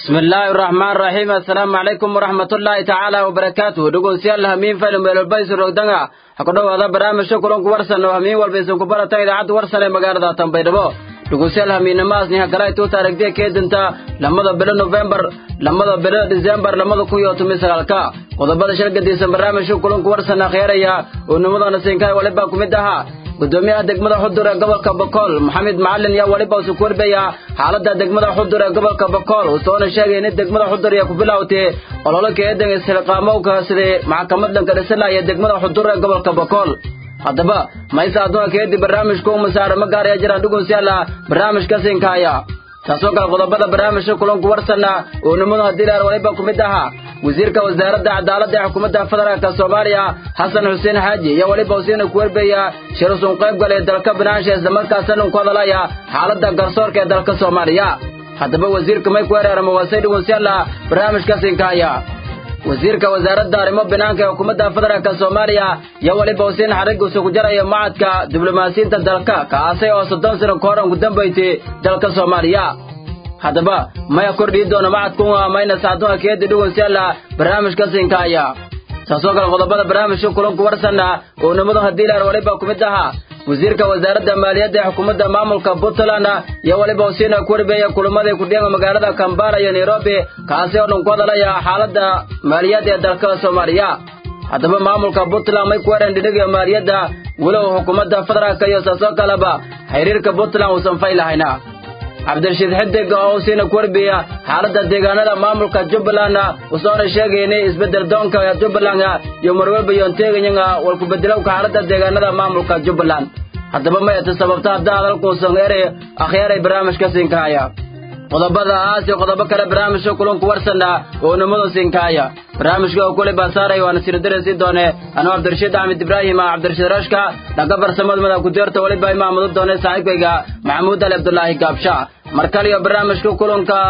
bismi illaahi araxmaan raxiim assalaamu calaykum waraxmatullaahi tacaala wabarakaatuh dhegeystayaal hamiin film meelolbaysi rogdanga ha ku dhowaada barnaamijka kulanku warsan oo hamiin walba isin ku baratan idaacadda warsan ee magaalada tanbaydhabo dhegeystayaal hamiinamaasni hagala tuuta aragtiya keedinta lamada bilo nofembar lamada bilo disembar lamada kun iyo toban sagaalka qodobada shal gadisan barnaamijka kulanku warsan akhyaeraya oo nimadana siinkaay waliba ku mid ahaa gudoomiyaha degmada xudur ee gobolka bokool maxamed macalin yaa weliba usu korbaya xaaladda degmada xudur ee gobolka bokool uu soona sheegay in degmada xudur ay ku bilowtay ololo keedan isxilqaamowka sidii maxkamad dhanka dhisanaya degmada xudur ee gobolka bokool haddaba maysa adduunka keedii barnaamijka u masaara ma gaaraya jiraan dhugunsiyaala barnaamijka siinkaaya taasoo kale qodobada barnaamijka kulanku warsanna oo nimadu haddii laar waliba ku mid ahaa wasiirka wasaaradda cadaaladda ee xukuumadda federaalka soomaaliya xasan xuseen xaaji iyo weliba usiina ku werbeya shir usun qayb galay dalka binaansha islamarkaasina ku hadalaya xaaladda garsoorka ee dalka soomaaliya haddaba wasiirka may ku weerarama waasay dhugunsiyaala barnaamijka siinkaaya wasiirka wasaaradda arrimo banaanka ee xukuumadda federaalka soomaaliya iyo weliba usiin xariguusa ku jaraya macadka diblomaasiyiinta dalka kaasay oo soddon sano ka hor aan ku dambaysay dalka soomaaliya haddaba maya kordhii doona macadkun mayna sacdunka keedi dhugunsiyaala barnaamijka siinkaaya taasoo kale qodobada barnaamijka kulanku warsanna oo nimadu haddii laar waliba ku mid ahaa wasiirka wasaaradda maaliyadda ee xukuumadda maamulka puntland iyo weliba usiina ku warbeeya kulamadii kudhiima magaalada kambala iyo nairobi kaasi oo dhan ku hadalaya xaaladda maaliyadda ee dalka soomaaliya haddaba maamulka puntland may ku weereen dhidhiga maaliyadda walow xukuumadda federaalka iyo saasoo kaleba xiriirka puntland uusan faylahayna cabdirashiid xidig oo usiina ku warbiya xaaladda deegaanada maamulka jubbaland usoona sheegay inay isbeddel doonka jubbaland iyo marwalba yoonteeganyanga walkubedelowka xaaladda deegaanada maamulka jubbaland haddaba mayata sababta hadda hadalkuusan ere akhyaaray barnaamijka siinkaaya qodobada aas iyo qodobo kale barnaamijka kulanku warsanna oo nimadu siinkaaya barnaamijka oo kule baasaaray waana siridaraysi doone anuu cabdirashiid axmed ibraahim cabdirashiid rashka dhanka farsamada mada ku-deerta weliba imaamadu doone saaxiibkayga maxamuud ali cabdulaahi gaabsha mar kale iyo barnaamijka kulanka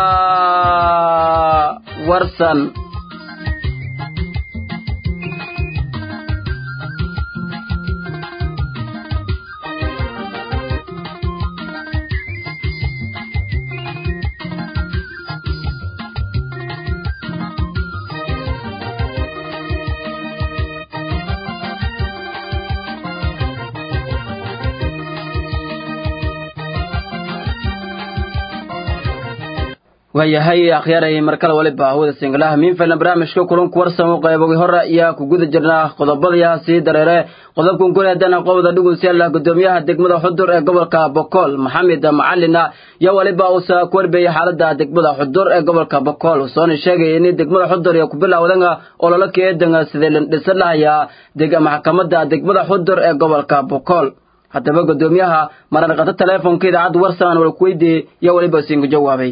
warsan waayahay akhyaaray markale waliba hawada singalaha miinfalna barnaamijka kulanku warsan u qaybogi hore ayaa ku guda jirnaa qodobadayaa sii dareere qodobkan kule haddana qobda dhugunsiyaala gudoomiyaha degmada xudur ee gobolka bokool maxamed macalina iyo waliba uusa ku warbeeyay xaaladda degmada xudur ee gobolka bokool usoona sheegay in degmada xudur iyo ku bilowdanga ololo keedanga sidee la dhisan lahayaa maxkamadda degmada xudur ee gobolka bokool haddaba gudoomiyaha mararqato teleefonka idaacadda warsan wala ku weydiiyey iyo waliba siinka jawaabay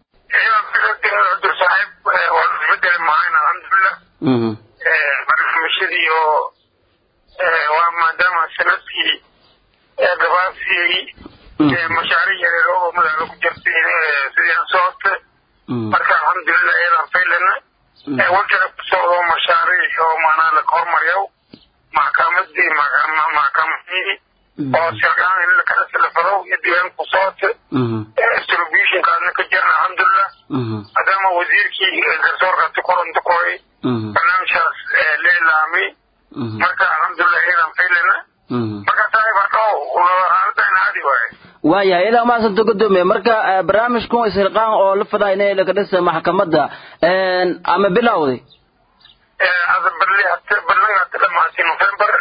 saaxiib waa isbedeli mahayn alxamdulilah barnaamijyadii oo waa maadaama sanadkii gabaasiyey mashaariic yareer oo madaxda ku jirtay sidii aan soo hortay marka alxamdulilah iyadaan faylana wajana ku socdo mashaariic oo maanaa la hormaryaw maxkamadii maxkamadii oo sirgaan in lakala silafado iyo diiwaan ku socota distributionkaasna ka jirna alxamdulilah maadaama wasiirkii garsoorkaasi koronto koray barnaamijkaas leelaamay marka alxamdulilah iyadaan faylana marka saaxiib hadhow xaaladaan caadi waaye waayahay ilaa maasanta gudoomiye marka barnaamijkan isxilqaan oo la fadaa inay laga dhisa maxkamadda ama bilowday barnaga hata dhamaatay november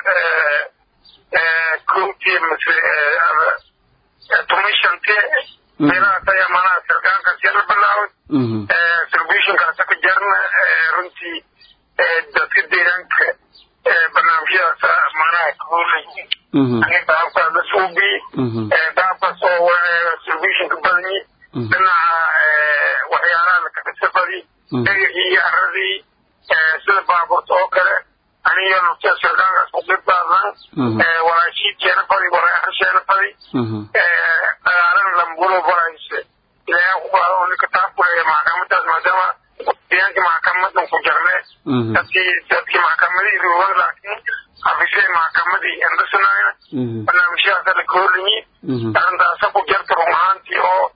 kowtii mase toban shantii meelahaas ayaa manaha sirkaankaas yala bilaaway distributionkaasa ka jarna runtii dadka deegaanka barnaamijyadaas manaha kahoolay daabkaas la suubi daabkaas oo distributionka badani dhinaca waxyaalaha lakadhisafadi dhegixii iyo aradii sida baaburta oo kale aniyo nafta sirkaankaas ku dhib baadnaan walaashiidkeena fadi walaasheena fadi dagaalana lambulo barayse ilaahay ku qaado oo ninka taabkuleeya maxkamadaas maadaama deegaanka maxkamadan ku jarne dadkii dadkii maxkamadii ruwan laakiin xafiisyada maxkamadii andasanaayna barnaamijyadaasa la koorliyi arrintaasa ku jarta run ahaantii oo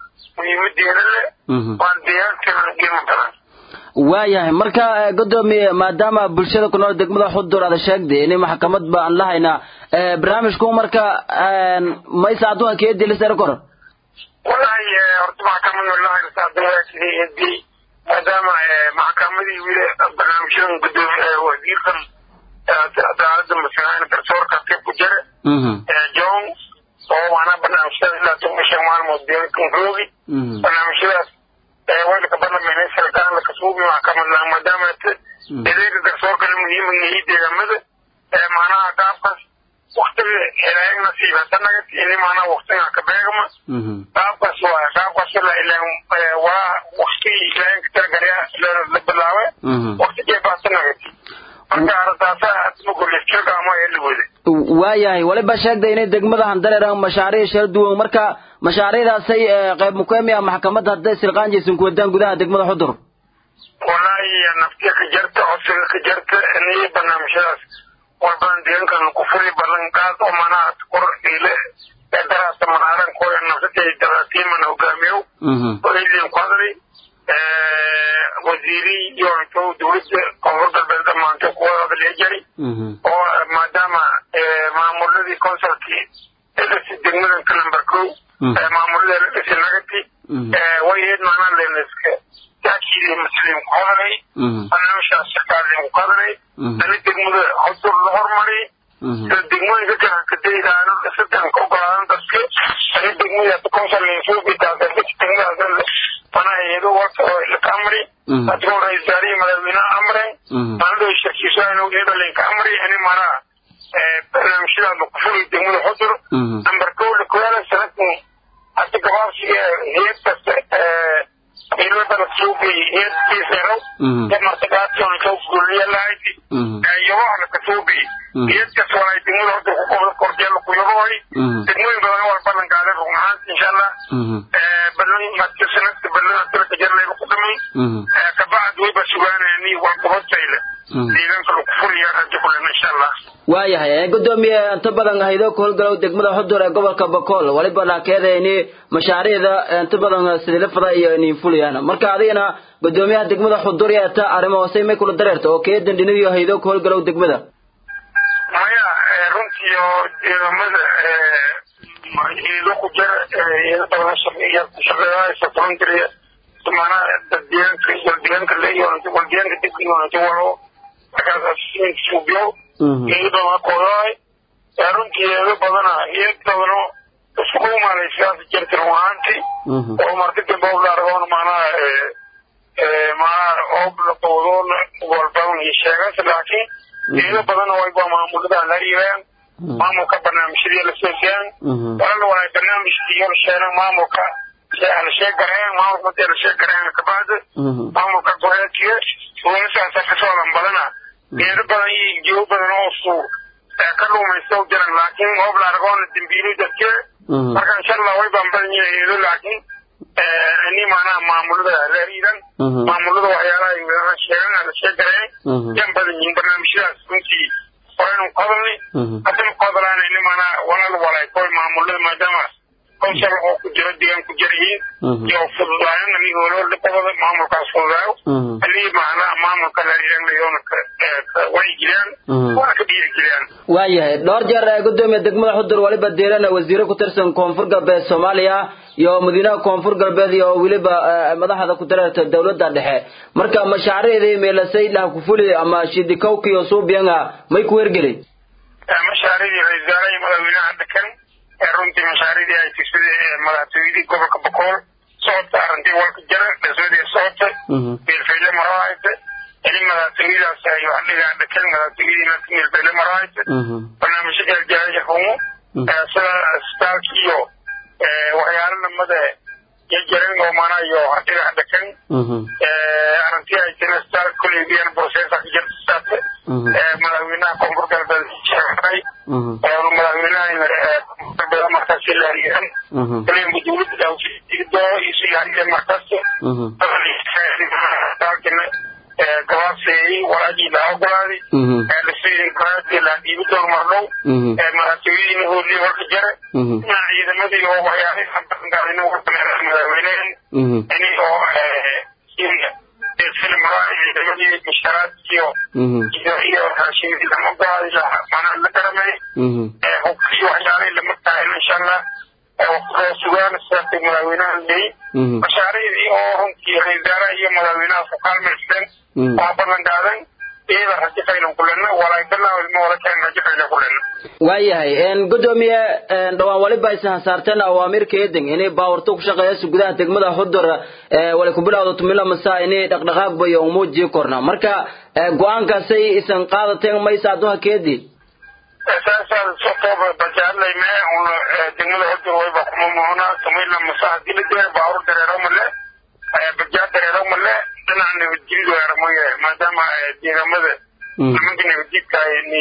muhiimadeeda leh waan deegaankeena qiimo badan waayahay marka godoomiye maadaama bulshada ku nool degmada xudur aada sheegday in maxkamad ba aan lahayna barnaamijku marka maysa adduunka kee dilisar kor wallahi horta maxkamad lahayna saadawaasidii maadaama maxkamadii wili barnaamijyadan gudoomiye wasiirkan cadaalada masalahan garsoorka ka ku jira john oo waana barnaamijyada ilaa toban shan maalmood deegaankan roogi barnaamijyadaas waylka barlamayna sarkaan lakasuubi maxkamadna maadaama adeega garsoorkana muhiima yahay deegaamada macnaha qaabkaas waktiga ilaahay nasiib hadanaga ini macnaha waktiga ka beegma qaabkaas waa qaabkaas la ilaan waa waktigii ilaahay ka talagalaya la bilaabe waktigee baasanagati marka arrintaasa adma golleefjirka ama ee la wada waayahay waliba sheegday inay degmada handareer mashaariic shara duwan marka mashaariicdaasay qayb mukeemi ah maxkamadda hadday silqaan jeysan ku wadaan gudaha degmada xudur wallaahi naftiya ka jarta codsiga ka jarta niyo barnaamijyadaas walbadan deegaankan ku fuli ballan qaad oo manaha kor ile daraasta manaaran kooya nafsatay daraatiimana hogaamiyow oo ilin ku hadlay wasiiri iyo intuu dowladda koonfur galbeed dhammaantay kuwa hadlaya jari oo maadaama maamuladii consulkii dhisi degmadanka number kow maamulada la dhisi nagati way ahayd macnaha leniska taakidii muslim ku hadlay barnaamijkaas shaqaalin ku hadlay ani degmada xudur la hormari sida degmooyinka kale kadaydaano dhisadan ka ogolaadan dadka ani degmadaas consul suubitaas degmadaas mana iyado warka oo ilka amri dadka ra-isul wasaarihii madaxweynaha amren manado shirkiisaano iyado linka amri ani manaha barnaamijyadaas ku fuli degmada xudur number kow lakuyaala sanadkan hadi gabaabsiga heed kasta ilada la suubi heed kiisero martagaation ka guliya lahayd yobaha la kasuubi heed kas walay degmada xudur ku qobda korjeela ku yaboy degmooyin badan wal ballan qaaday run ahaanta insha allah ballan marka sanadka ballan dalka jarlayba ku dhamay kabacd wayba sugaanayani waa gobodtayla deegaanka lagu fuliya rajo kulen insha allah waayahay gudoomiye inta badan haydo ku howlgalow degmada xudur ee gobolka bokool waliba laakeeda ini mashaariicda inta badan sidilafada iyo inin fuliyaan marka adigana gudoomiyaha degmada xudur yeeta arrimo hoose may kula dareerta oo kee dandhiniyo haydo ku howlgalow degmada maya runtii oo deegaamada ido ku jira ido badan shaqeeya ku shaqeeyaysa volunteer manaa dad deegaanka iyo deegaanka leeyo wal deegaanka degmada inta walo markaas suubiyo iyadoo kodaay runtii eedo badana iyad badano isku umaalay sidaas jirta run ahaantii oo marka dambe oo la argoon maanaha maanaha oob la qowdoon walbadan iyo sheegas laakiin iyado badana wayba maamulada la yiraan maamulka barnaamijyadii la soo siyaan walala walaay barnaamijkii yar sheegan maamulka la sheegareen maamulka markii la sheegareen kabacdi maamulka goreedkiya welisaasa kasoo lan badana geedo badan iyo jiwo badan oo su ka dhuumaysta u jiran laakiin hoob la argoona dambiili dadke marka insha allah way baan badan yihin eedo laakiin ini maanaha maamulada la riidan maamulada waxyaalaha sheegan la sheegareen yan badan yihin barnaamijyadaas runtii waynu ku hadalnay haddana ku hadlaana ini maanaha walaal walay koy maamulada maadaama konsal oo ku jiro deegaan ku jira yihiin iyo fududaayan ani hooloola qabada maamulkaas fududaayo alii macnaha maamulka la riidanlayoona way jiraan waa ka dhiirigeliyaan waayahay dhowr jeer gudoomiya degmada xudur waliba diirana wasiiro ku tirsan koonfur galbeed soomaaliya iyo madiinaha koonfur galbeed iyo weliba madaxda ku dareerta dowladda dhexe marka mashaariicdii meelasay lah kufuli ama shidikowki iyo suubianga may ku hergelay mashaariicdii ra-isul wasaaraha madaxweynaha dekan runtii mashaariicdii ay tigsaday madaxtooyadii gobolka bokool socodka arrintii walka jira dhismadii socota meelfayle marahaysa ini madaxtooyadaas ay wax dhigaa dekan madaxtooyadiina meelfayle marahaysa barnaamijyo gaargaaraya humo sida isbitaalka iyo waxyaalo lamada jajaran oo mana iyo hadhiga dekan arrintii ay tiri isbitaalka koleydiyan processa ka jirta saate madaxweynaha koonfur galbeed sheegay madaxweynaha markaas ilaaliyan kalembu dowladda daawsido isu ilaaliyan markaas dalkina gabaabseeyey walaagii la ogolaaday lasiinkaraadii la dhiibi doon mardhow madaxtooyadiina hoodlii warka jare dhinaca ciidamadii oo waxyaalay abaangaadina madaxweynehen ini oo ciidamadii misharaadkiyo iyo raashinkii lama go-aaday manaa la garamay hubkii waxyaalay lama tahay insha allah waqtigoo sugaan sidaasay madaxweynaha leey mashaariicdii oo runtii ra-iisaaraha iyo madaxweynaha ku kaalmaysteen waa ballan qaadan iyada rajo faylan kulena walaaykalaa ilmo wala keen rajo faylan kulena waayahay gudoomiye dhawaan waliba aysan hasaarteen awaamirka eedeng inay baawarto ku shaqeeyayso gudaha degmada xudur wali ku bilowda tumila masa inay dhaqdhaqaaq bayo umuujii korna marka go-aankaasay isan qaadateen maysa adduha keedii saasaa sotooba bajaalay mee un degmada xudur wayba kuma muhuna tumila masa hadii la dee baawur dareero male bajaa dareero male dhinaca nabadgelyadu weeramaye maadaama deegaamada nimanka nabadjidkaay ni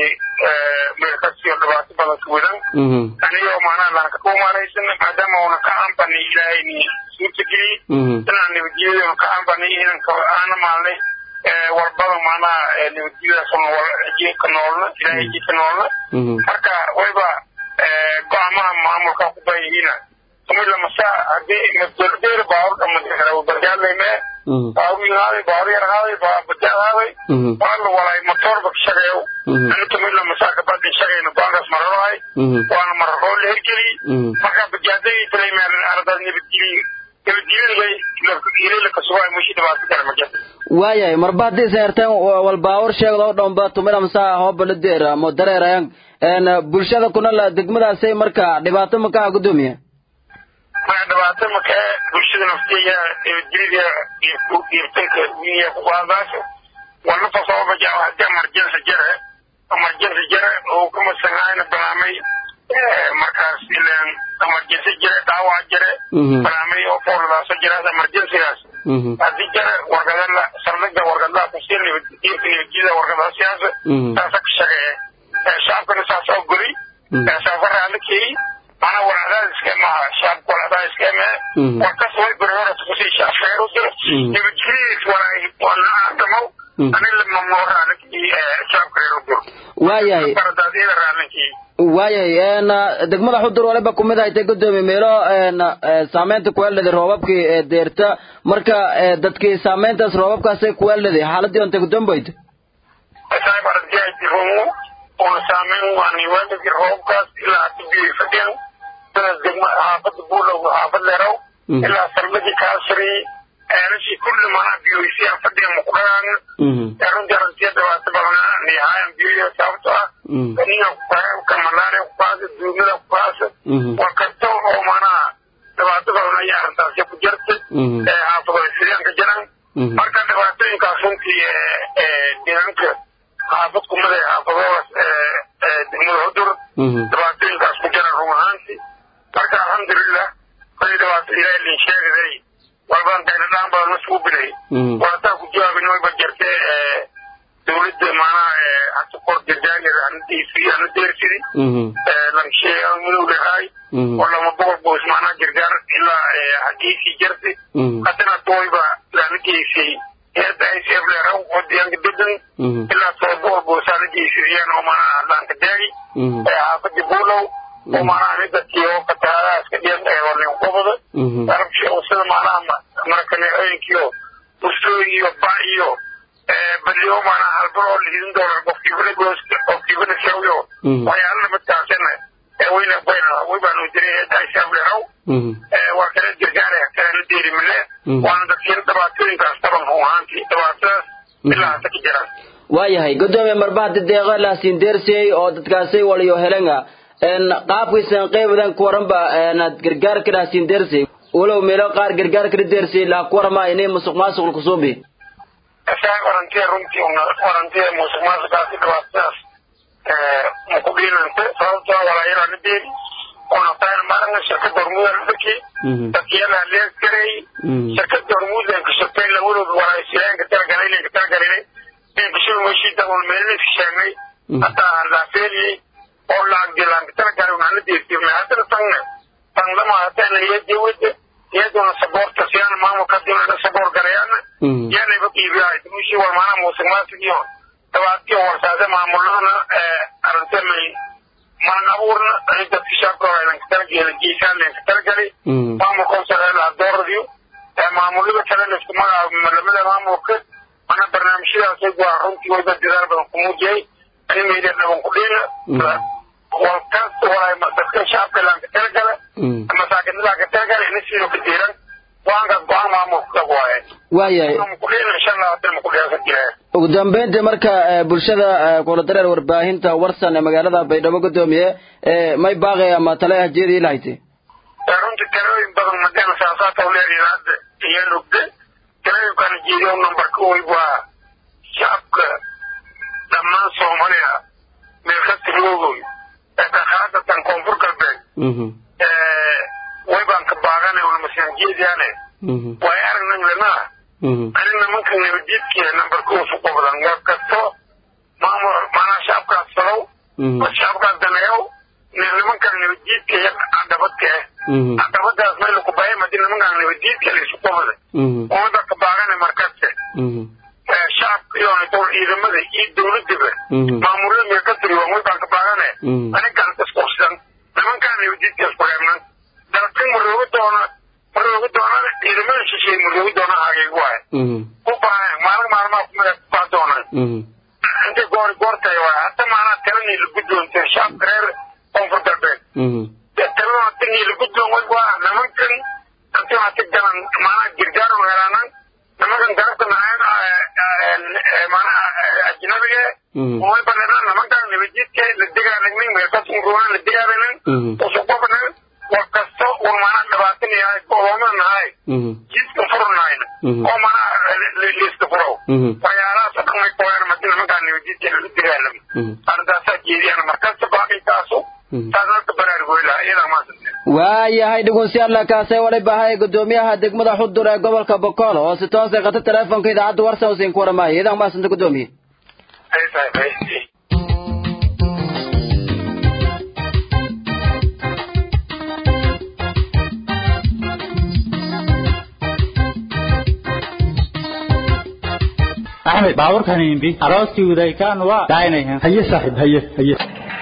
meelkasiyo dhibaato badan ka wadan anigoo macnaha laanka ku maaraysan maadaama una ka aanbani ilaahay ni suurtageliye dhinaca nabadgelyaduna ka aanbani inanka aana maalnay walbada macnaha nabadgelyadaas jiinka noolna ilaahay jiinka noolna marka wayba go-aamaha maamulka ku bayihiina tumila masa hadii masdordeer baawur dhamadera bajaalay mee baawur yahaaday baawur yar haaday bajaal haaday waala walaay motorba ka shaqeeyo ani tumila masa kabadi shaqeyna goankaas mararahay waana mararoo la hergeliy marka bajaadadii talaymeel aradaas nabadgeliy nabadgelyada ilala kasugaay mushi dhibaato kale ma jirto waayahay marba haddii seerteen wal baawur sheegda oo dhanba tumila masa hooba la deer mo dareerayan bulshada kuna degmadaasay marka dhibaato makaha gudoomiya maya dhibaato makee bulshada naftiya nabadgelyada iirtanka wiya kuqaadaasho walna fasoobaja hadii emergency jare emergency jare oo kamasangaayna banaamay markaas ilan emergency jare dhaawac jare banaamay oo fooladaasoo jiraas emergencygaas hadii jare wargadala saldhiga wargadlaa kusi iirka nabadgelyada wargadaa siyaasa saasa ka shaqeeye shacabkana saas oo goli saasa raalikeey mana walaadaad iska maha shacabka walaadaad iska mee warkas way guri hore kusi shafeer u jiro nabadgelyadiis walaay wana aadamo anin lamamoo raalinkii shacabka reer u jiro waayahay baradaadiyada raalinkii waayahay degmada xudur waliba kumid haytay gudoomiye meelo saameynta kuweelada roobabkii ee deerta marka dadkii saameyntaas roobabkaasay kuweeladay xaaladii onta gudoombeyda saib ardiyajirumu una saameyn waani waaladii roobabkaas ilaa hada biyo fadhiyan sidaas degma xaafada buulow xaafad leerow ilaa salmadii kaasri eelashii kulli manaa biyoysiyan fadhiyan mukudhagaan runtii aragtiya dhibaato badanaa nihaayan biyoyo sababto ah kaniya ka malaria kukaasa duumada kukaasa war kasta oo manaa dhibaato badan ayaa arrintaasi ku jirta xaafado sideen ka jiran marka dhibaatooyinkaas runtii deegaanka xaafad kumada xaafadoodaas degmada hudur dhibaatooyinkaas ku jiran run ahaanti marka alxamdulilah kali dhibaato ilaahay lin sheegaday walbaan dayladhaan badan masugu bilay walataa ku jawaabin wayba jirte dawladda maanaha hata kor gargaargeeda hanadiisi hana deersidi lansheega madow lehaay oo lama boqol boos maanaha gargaar ilaa hageysii jirta haddana tooyba lana geysay heerta icf leeraw oo deegaanka degan ilaa toba boqol boosaa la geysadiyeen oo maanaha laanka daagi xaafadii buulow oo maanaha midadkii oo fatahaadahaas ka dhiyan warnin qobada arabsha sida maanaha marakaneecooyinkiio bustooy iyo ba iyo baliyo maanaha halbar oo liidin doona qofkiibana gooska qofkiibana shawyo waxyaala lamidkaasina wayna bayna waybaanu jiray heerta icf leeraw waa kala gargaara kalana deeri mile waana dadkiina dhibaatooyinkaas taban run ahaantii dhibaatadaas ilaa hasa ka jiraan waayahay gudoomiye marba hadii deeqo laasiin deersiyey oo dadkaasay waliyo helenga qaabkiisan qeybadan kuwaranba gargaarka laasiin deersiyey walow meelo qaar gargaarka deersiyey laa kuwarama inay musuq maasuq kusuubi saa warantiya runtii warantiya musuq maasuqaasi dhibaatadaas makudhiinante sababtoo walaayarana deeri onatayn maranga shirkada hormuudan dadkii dadkiyalaa leeg gareey shirkada hormuudan ka shaqeyn lawadooda walaaysiyaanka talagalay ka talagalay bishada meeshii dabool meelniska sheegnay hataa laafeeliyey oo laagdilaanka talagalay unana deertiirnay haddana tangne tanlama hatana iyadawada iyaduna saboorta siyaan maamulka hadii naga saboor garayaana yaanayba qiibiyahay tumushii war maanaa muusiqmaasig iyo dabaadkii warsaade maamuladana arrintamay maan abuurna ani dadka shaabka aynan ka talagelin geesaan leen ka talagelay maamulka sareela dooradiyo maamulada kalena isku magacaabo lamada maamulka mana barnaamijyadaas waa runtii wada dadaal badan ku muujiyay ani meydha dhaban ku dhiina walkaas walaay dadka shaabka laan ka talagala masaakinada ka talagala ina sidoo ka diiran go-aankaas go-aan maamulka waaye waayahay ugu dambeyntii marka bulshada kula dareer warbaahinta warsan ee magaalada baydhabo gudoomiye may baaqay ama tale hajeedii lahayte runtii talooyin badan madana saasaata uleedahay hadda iyo lugde talooyinkaan jeediyo numberka wey waa shacabka dhammaan soomaaliya meel kasta loogoy dhakhaadatan koonfur galbeed way baan ka baaqanay una masaanjeediyaane way aragnan lenaa ani nimanka nabadiidkiya nambarka usu qobdan war kasto maamul maanaa shacabkaas salow shacabkaas daneeyow nimankan nabadiidka iyo cadabadka eh cadabadaas meel ku bahay madi nimankan nabadiidka laysu qobda umada ka baaqanay markaste shacabka iyo ciidamada iyo dowladaba maamulada meel ka tiriwan way baan ka baaqane anigan isqursan nimankan nabadiidka isku reebnan dalkan marooga doona marooga doonana ciidamada shisheey marooga doona hageeg waaye ku baahan maalin maalmaa kumida kubaa doonaan intay goori goortay waay hadda maanaa talanay la guddoonteen shacabka reer koonfur galbeed talana tanii la guddoon way waa nimankan intii hati galan maanaa girgaar weeraanan nimankan garabta maanaa ajnabiga way banadaan nimankan nabadjidka la degaalagnin meelkasunruuna la degaalagnin usuqobanan war kasto un maanaa dhibaatan yahay go'ooman nahay jidka furnayna oo maanaa liiska furow waxyaalahaas dhan way kooyaan madi nimankaa nabadjidka la degaalami arrintaasaa jeediyaan markasta baaqitaasu taasnaka baraargoylaha iyadaa maasante waayahay dhegeystayaal kaasee wali bahay gudoomiyaha degmada xudur ee gobolka bokool oo si toos ay qata teleefonka idaacadda warsan usiin ku waramaayo iyadaa maasanta gudoomiye axmed baaburkan imbi arooskii wadaykaan waa daaynayan haye saaxiib haye haye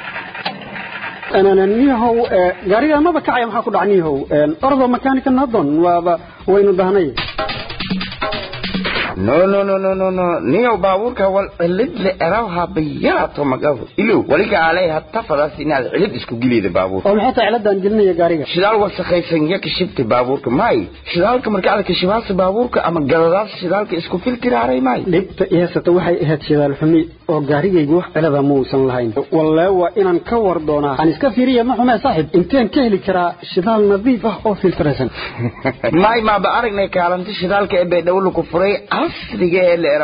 niyahow gaariga maba kacaya maxaa ku dhac niyahow ordo makanika nadon waaba waynu dahnay no no no no no no niyow baabuurka wal cilid le erawha bayaato magafu ilow waliga alay hatta fadaas inaad cilid isku gilida baabuurka oo maxay tahay ciladan gelinaya gaariga shidaal wasakhaysan ya kashibta baabuurka may shidaalka marka aad kashibaasa baabuurka ama galadaas shidaalka isku filtiraaray may dhibta ihaysata waxay ahayd shidaal xumi oo gaarigaygu wax cilada ma uusan lahayn wallee waa inaan ka war doonaa aan iska fiiriya ma xumee saaxiib inteen ka heli karaa shidaal nadiif ah oo filtiraysan may maaba aragnay kaalinta shidaalka ee baydhabo ku furay casriga ee leera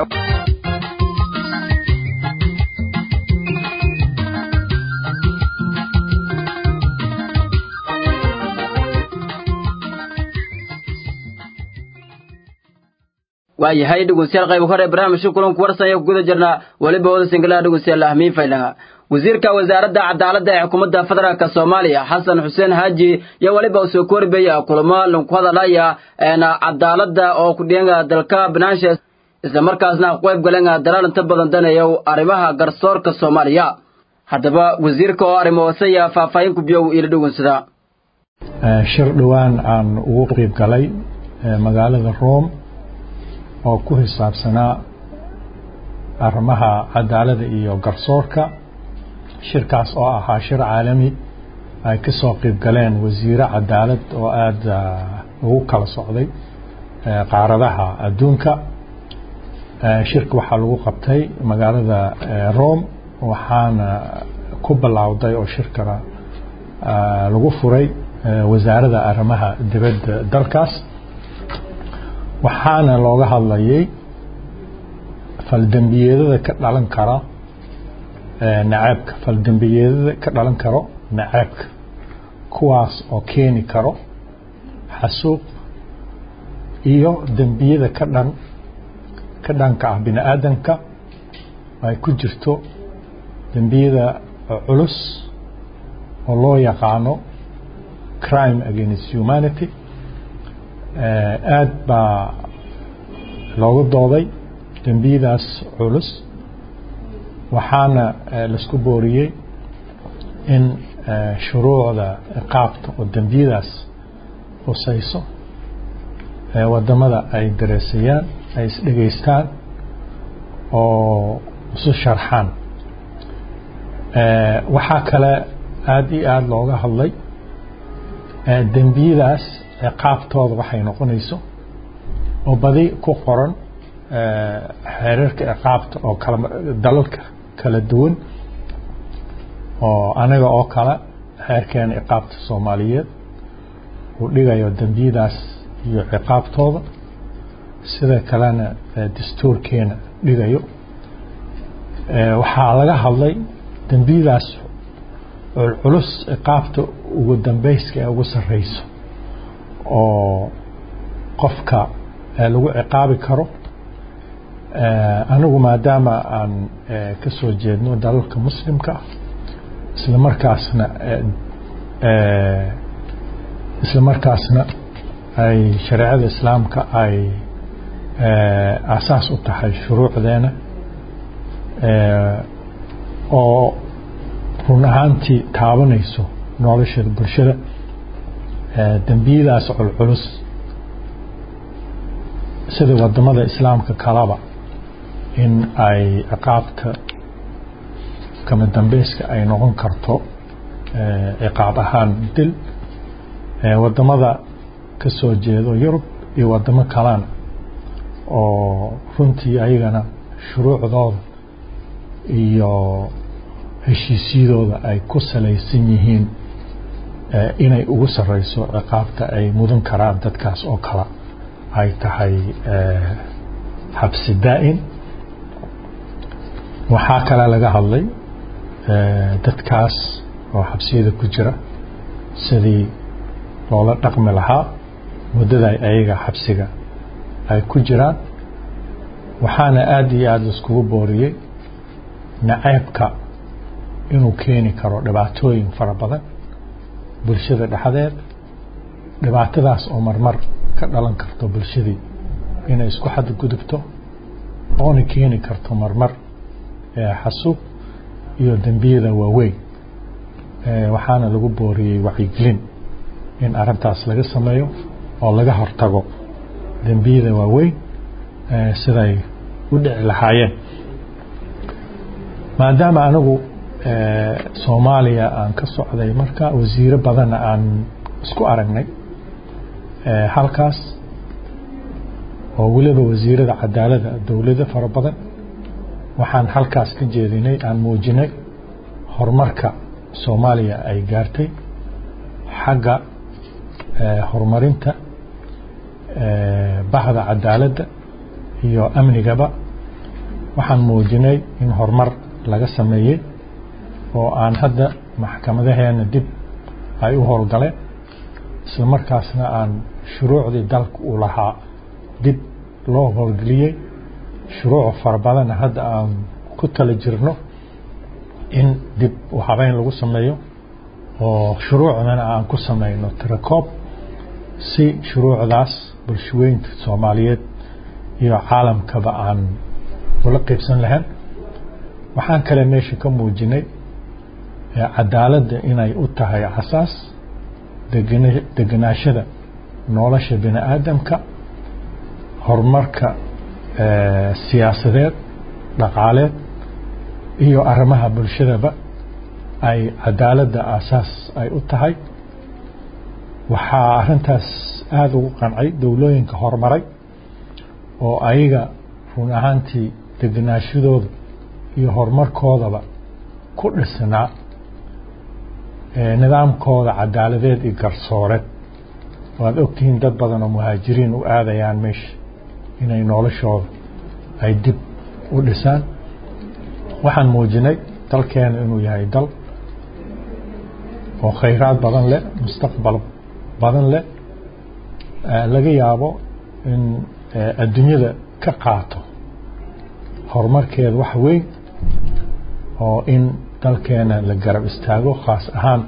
waayahay dhegeystayaal qayb hore barnaamijka kulanku warsan ayaa ku guda jirnaa weliba wada singalaha dhegeystayaal ahmiin faylanga wasiirka wasaaradda cadaaladda ee xukuumadda federaalka soomaaliya xasan xuseen haaji iyo weliba uu soo korbaya kulamo lanku hadalaya cadaaladda oo ku dhianga dalka banaanshe isla markaasna qayb galenga dalaal inta badan daneeya arrimaha garsoorka soomaaliya haddaba wasiirka oo arrimo hoosaya faahfaahin ku biyow ila dhegeysada shir dhowaan aan ugu qayb galay magaalada rome oo ku xisaabsanaa arrimaha cadaaladda iyo garsoorka shirkaas oo ahaa shir caalami ay ka soo qayb galeen wasiiro cadaalad oo aada ugu kala socday qaaradaha adduunka shirka waxaa lagu qabtay magaalada rome waxaana ku bilowday oo shirkana lagu furay wasaaradda arrimaha dibadda dalkaas waxaana looga hadlayay faldembiyeedada ka dhalan kara nacaabka faldembiyeedada ka dhalan karo nacaabka kuwaas oo keeni karo xasuuq iyo dembiyada ka dhan ka dhanka ah bini aadamka ay ku jirto dembiyada culus oo loo yaqaano crime against humanity aad baa loogu dooday dembiyadaas culus waxaana laisku booriyey in shuruucda ciqaabta oo dembiyadaas husayso wadamada ay dareesayaan ay isdhegaystaan oo isu sharxaan waxaa kale aada iyo aada looga hadlay dembiyadaas ciqaabtooda waxay noqonayso oo badi ku qoran xeerarka ciqaabta oo kala dalalka kala duwan oo anaga oo kale xeerkeena ciqaabta soomaaliyeed uu dhigayo dembiyadaas iyo ciqaabtooda sida kalena dastuurkeena dhigayo waxaa laga hadlay dembiyadaas culculus ciqaabta ugu dambeyska ee ugu sarreyso oo qofka lagu ciqaabi karo anigu maadaama aan ka soo jeedno dalalka muslimka ah isla markaasna isla markaasna ay shareecada islaamka ay asaas u tahay shuruucdeena oo run ahaantii taabanayso nolosha bulshada dembiyadaas culculus sida wadamada islaamka kalaba in ay ciqaabta kama dambeyska ay noqon karto ciqaab ahaan dil wadamada ka soo jeedo yurub iyo wadamo kalena oo runtii ayagana shuruucdooda iyo heshiisyadooda ay ku salaysan yihiin inay ugu sarreyso ciqaabta ay mudan karaan dadkaas oo kale ay tahay xabsi daa'in waxaa kale laga hadlay dadkaas oo xabsiyada ku jira sidii loola dhaqmi lahaa muddada ayaga xabsiga ay ku jiraan waxaana aada iyo aada laiskugu booriyey naceebka inuu keeni karo dhibaatooyin fara badan bulshada dhexdeed dhibaatadaas oo marmar ka dhalan karto bulshadii inay isku xadgudubto oona keeni karto marmar xasuub iyo dembiyada waaweyn waxaana lagu booriyey wacyigelin in arintaas laga sameeyo oo laga hortago dembiyada waaweyn siday u dhici lahaayeen maadaama anigu soomaaliya aan ka socday marka wasiiro badanna aan isku aragnay halkaas oo weliba wasiirada cadaalada dowlado fara badan waxaan halkaas ka jeedinay aan muujinay horumarka soomaaliya ay gaartay xagga horumarinta bahda cadaaladda iyo amnigaba waxaan muujinay in horumar laga sameeyey oo aan hadda maxkamadaheena dib ay u howlgaleen isla markaasna aan shuruucdii dalka u lahaa dib loo howlgeliyey shuruuc fara badanna hadda aan ku tala jirno in dib u habeyn lagu sameeyo oo shuruucdana aan ku sameyno tirakoob si shuruucdaas bulshaweynta soomaaliyeed iyo caalamkaba aan ula qeybsan lahayn waxaan kale meesha ka muujinay cadaaladda inay u tahay asaas deganaashada nolosha bini aadamka horumarka siyaasadeed dhaqaaleed iyo arrimaha bulshadaba ay cadaaladda asaas ay u tahay waxaa arrintaas aada ugu qancay dowlooyinka horumaray oo ayaga run ahaantii deganaashadooda iyo horumarkoodaba ku dhisnaa nidaamkooda cadaaladeed iyo garsooreed waad ogtihiin dad badan oo muhaajiriin u aadayaan meesha inay noloshooda ay dib u dhisaan waxaan muujinay dalkeena inuu yahay dal oo khayraad badan leh mustaqbal badan leh laga yaabo in adduunyada ka qaato horumarkeeda wax weyn oo in dalkeena la garab istaago khaas ahaan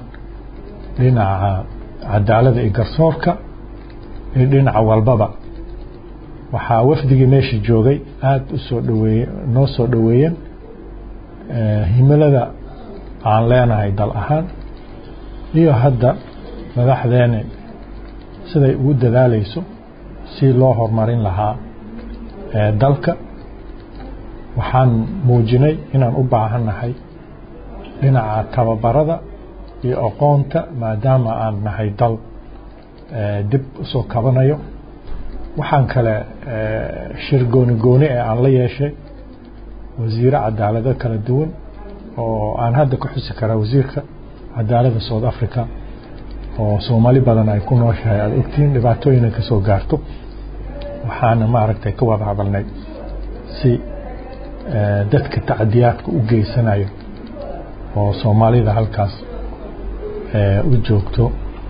dhinaca cadaalada iyo garsoorka iyo dhinaca walbaba waxaa wafdigii meesha joogay aada u soo dhaweeye noo soo dhoweeyeen himilada aan leenahay dal ahaan iyo hadda madaxdeena siday ugu dadaalayso si loo horumarin lahaa dalka waxaan muujinay inaan u baahannahay dhinaca tababarada iyo aqoonta maadaama aan nahay dal dib usoo kabanayo waxaan kale shir gooni gooni ee aan la yeeshay wasiire cadaalado kala duwan oo aan hadda ku xusi karaa wasiirka cadaaladda south africa oo soomaali badan ay ku nooshahay aada ogtihiin dhibaatooyina ka soo gaarto waxaana maaragtay ka wada hadalnay si dadka tacdiyaadka u geysanayo oo soomaalida halkaas u joogto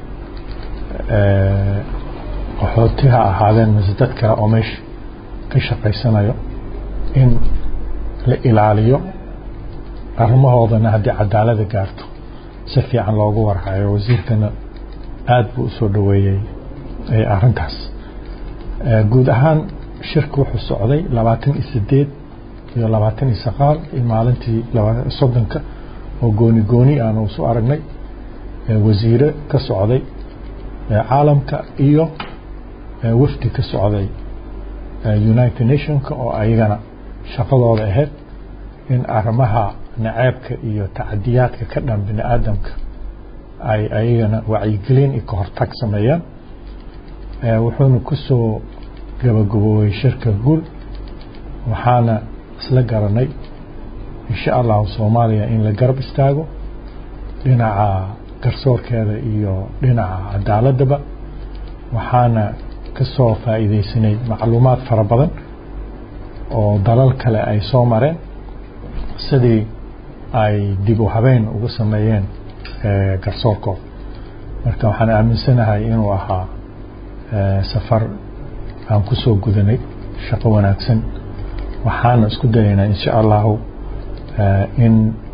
qaxooti ha ahaadeen mise dad kale oo meesha ka shaqaysanayo in la ilaaliyo arrimahoodana haddii cadaalada gaarto si fiican loogu warhayo wasiirkana aada buu usoo dhoweeyey arrintaas guud ahaan shirka wuxuu socday labaatan iyo sideed iyo labaatan iyo sagaal iyo maalintii soddonka oo gooni gooni aan usu aragnay wasiire ka socday caalamka iyo wafdi ka socday united nationka oo ayagana shaqadooda ahayd in arrimaha naceebka iyo tacadiyaadka ka dhan bini aadamka ay ayagana wacyigelin iyo kahortag sameeyaan wuxuuna kusoo gabagaboobay shirka guul waxaana isla garanay insha allahu soomaaliya in la garab istaago dhinaca garsoorkeeda iyo dhinaca cadaaladaba waxaana ka soo faa'iidaysanay macluumaad fara badan oo dalal kale ay soo mareen sidii ay dib u habeen uga sameeyeen garsoorkooda marka waxaan aaminsanahay inuu ahaa safar aan ku soo gudanay shaqo wanaagsan waxaana isku dayaynaa insha allahu in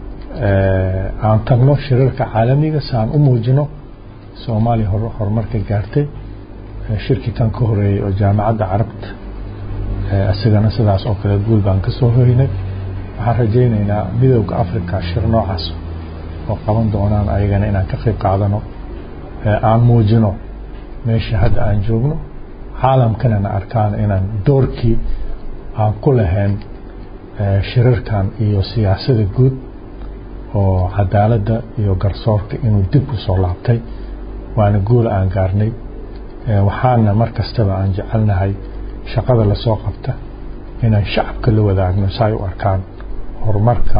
aan tagno shirarka caalamiga si aan u muujino soomaaliya horumarka gaartay shirkii kan ka horeeyey oo jaamacadda carabta isagana sidaas oo kale guul baan ka soo hoynay waxaan rajaynaynaa midowda africa shir noocaas oo qaban doonaan ayagana inaan ka qayb qaadano aan muujino meesha hadda aan joogno caalamkanana arkaan inaan doorkii aan ku lahayn shirarkan iyo siyaasada guud oo cadaaladda iyo garsoorka inuu dib u soo laabtay waana guul aan gaarnay waxaana mar kastaba aan jecelnahay shaqada lasoo qabta inaan shacabka la wadaagno si ay u arkaan horumarka